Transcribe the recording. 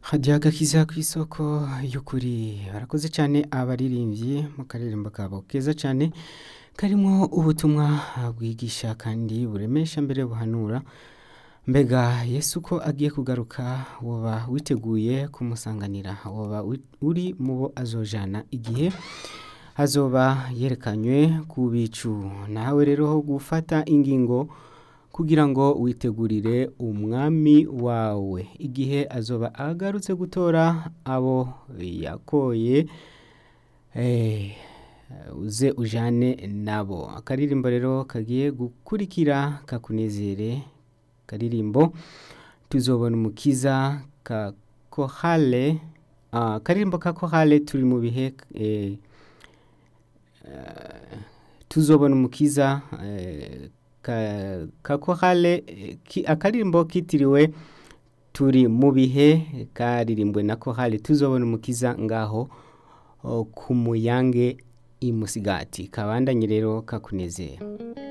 hadiya agakiza ku isoko y'ukuri barakoze cyane abaririmbyi mu karirimbo kabo keza cyane karimo ubutumwa bwigisha kandi buremesha mbere buhanura mbega yesu ko agiye kugaruka woba witeguye kumusanganira woba uri mu bo azojana igihe azoba yerekanywe ku bicu nawe rero ho gufata ingingo kugira ngo witegurire umwami wawe igihe azoba agarutse gutora abo yakoye uze ujane nabo akaririmbo rero kagiye gukurikira kakunezere karirimbo tuzobona umukiza ka kohale akaririmbo ka kohale turi mu bihe tuzobona umukiza ka kohale akaririmbo kitiriwe turi mu bihe karirimbwe na kohale tuzobona umukiza ngaho ku muyange imusigati kabandanye rero kakunezera